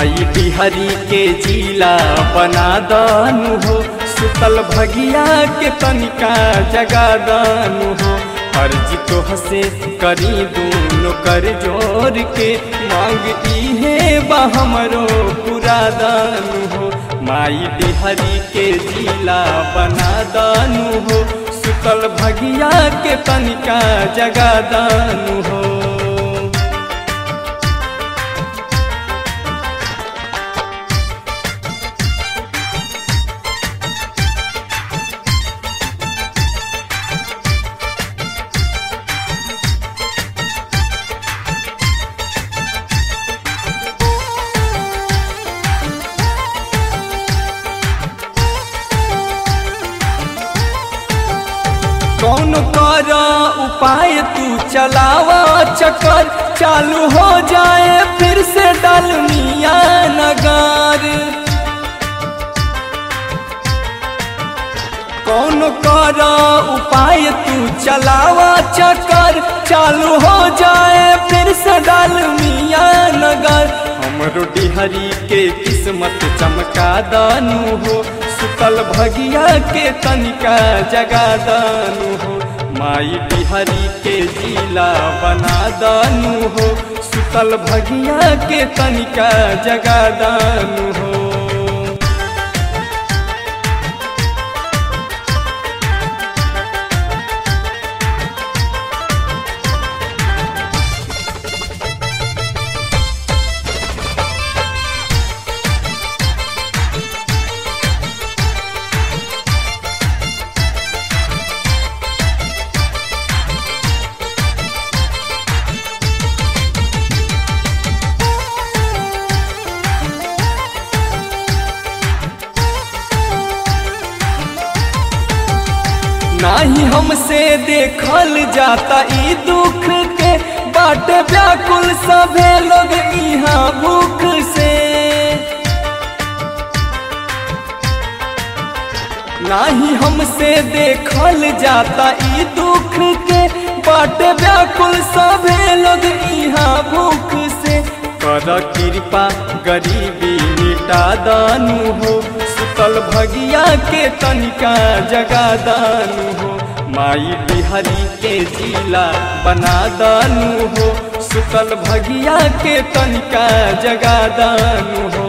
माई बिहारी के जिला बना दानु हो सुतल भगिया के तनिका जगा दानु हो अर्जी तो हसे करी दूनो कर जोर के मांग इहे बा हमरो पूरा दानु हो माई बिहारी के जिला बना दानु हो सुतल भगिया के तनिका जगा दानु हो कौन कर उपाय तू चलावा चक्कर चालू हो जाए फिर से डालमिया नगार कौन कर उपाय तू चलावा चक्कर चालू हो जाए फिर से डालमिया नगर हमरो डिहरी के किस्मत चमका दानू हो सुतल भगिया के तनिका जगा दानू हो माई बिहारी के जिला बना दानू हो सुतल भगिया के तनिका जगा दानू हो नाही हमसे देखल जाता ई दुख के बाटे व्याकुल सभे लोग यहाँ भूख से नाही हमसे देखल जाता ई दुख के बाटे व्याकुल सभे लोग यहाँ भूख से कर कृपा गरीबी मिटा दानू हो सुतल भगिया के तनिका जगा दानू हो माई बिहारी के जिला बना दानू हो सुतल भगिया के तनिका जगा दानू हो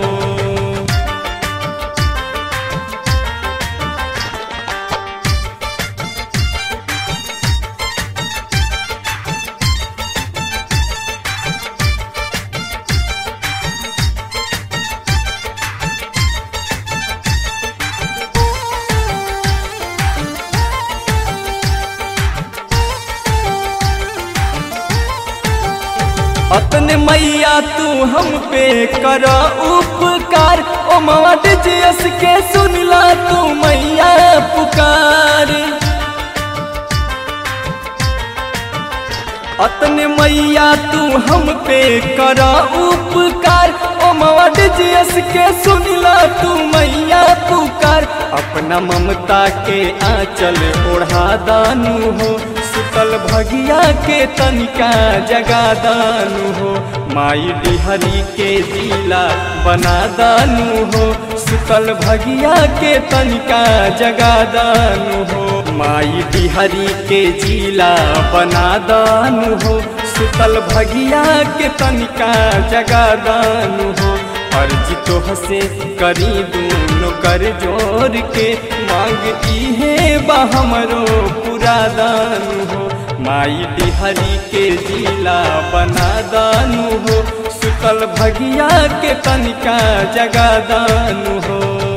अपने मैया तू हम पे कर उपकार ओ मवाट जस के सुनला तू मैया पुकार अपने मैया तू हम पे कर उपकार ओ मवाट जस के सुनला तू मैया पुकार अपना ममता के आंचल ओढ़ा दानू हो सुतल भगिया के तनिका जगा दानू हो माई डिहरी के जिला बना दानू हो सुतल भगिया के तनिका जगा दानू हो माई डिहरी के जिला बना दानू हो सुतल भगिया के तनिका जगा दानू हो अर्जी तो हसे करी दूनो कर जोर के मांग इहे बा हमरो पूरा दानू हो माई बिहारी के जिला बना दानू हो सुतल भगिया के तनिका जगा दानू हो